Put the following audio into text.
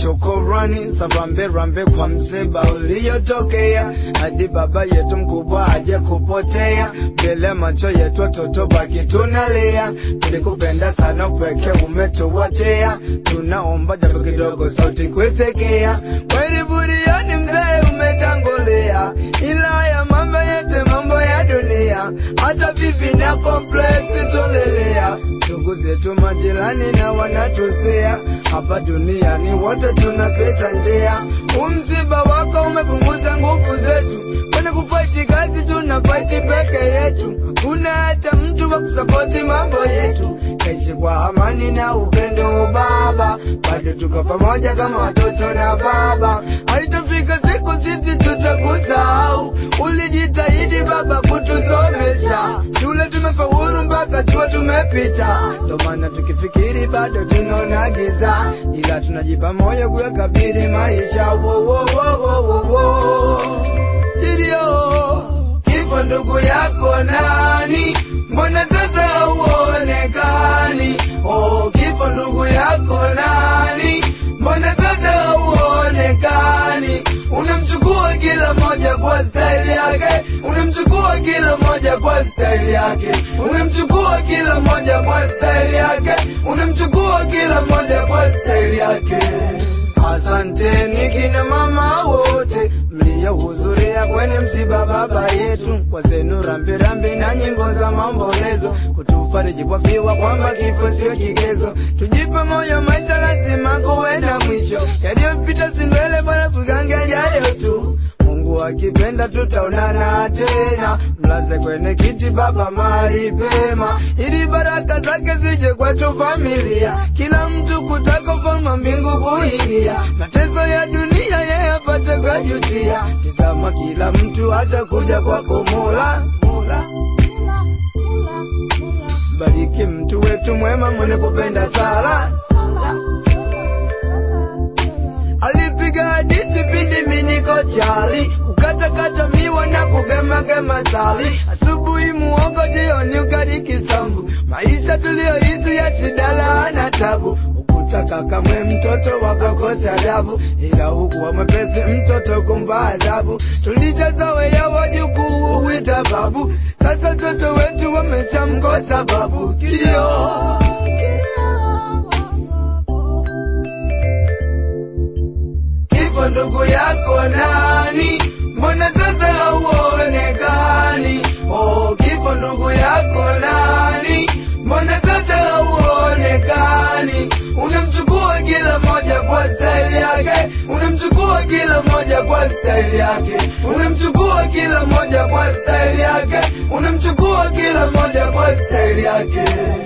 shukurani za rambe rambe kwa msiba uliyotokea, hadi baba yetu mkubwa aje kupotea, mbele macho yetu watoto baki tunalia. Tulikupenda sana pweke umetuwachea, tunaomba japo kidogo sauti kuisekea. Kweli buriani mzee umetangulia, ila ya mambo yetu mambo ya dunia, hata vivi na komplesi tolelea ndugu zetu majirani na wanatusea hapa duniani wote tunapita njia. Umsiba wako umepunguza nguvu zetu, kwani kufaiti kazi tuna faiti peke yetu, hakuna hata mtu wa kusapoti mambo yetu. Kaishi kwa amani na upendo baba, bado tuko pamoja kama watoto na baba. Haitafika siku sisi tutakusahau, ulijitahidi baba kutusomesha shule, tumefaulu mpaka chuo tumepita, ndo maana tukifikiri bado tunaona giza, ila tunajipa moyo kuyakabili maisha. Wo, wo, wo, wo, wo, wo. Ndio kifo ndugu yako nani? Mbona sasa hauonekani? Oh, kifo ndugu yako nani? Mbona sasa hauonekani? Unamchukua kila moja kwa staili yake, unamchukua kila moja kwa staili yake, unamchukua kila moja kwa staili yake, unamchukua kila moja kwa staili yake. Asanteni kina mama wote mliohudhuria kwenye msiba baba yetu, kwa zenu rambirambi na nyimbo za maombolezo, kutufariji kwa fiwa kwamba kifo sio kigezo. Tujipe moyo, maisha lazima kuwe na mwisho, yaliyopita si ndwele, bora tugange yajayo tu. Mungu akipenda tutaonana tena, mlaze kwenye kiti baba mahali pema, ili baraka zake zije kwetu familia, kila mtu kutaka ufalme mbingu kuingia, mateso ya dunia yeye apate kujutia. Tizama kila mtu atakuja kwako Mola, Mola. Bariki mtu wetu mwema mwenye kupenda sala, alipiga hadithi pindi mimi niko chali, kukatakata miwa na kugemagema sali, asubuhi muongo, jioni ugali kisambu, maisha tuliyoishi ya shida na tabu ukutaka kamwe mtoto wakakosa adabu, ila huku wa mwepesi mtoto kumpa adhabu. Tulijazoea wajukuu huita babu, sasa mtoto wetu wameshamkosa babu. Kilio kifo ndugu yako nani? Mbona sasa hauonekani? Oh, kifo ndugu yako nani? Mbona sasa hauonekani? Unamchukua kila moja kwa staili yake, unamchukua kila moja kwa staili yake, unamchukua kila moja kwa staili yake, unamchukua kila moja kwa staili yake.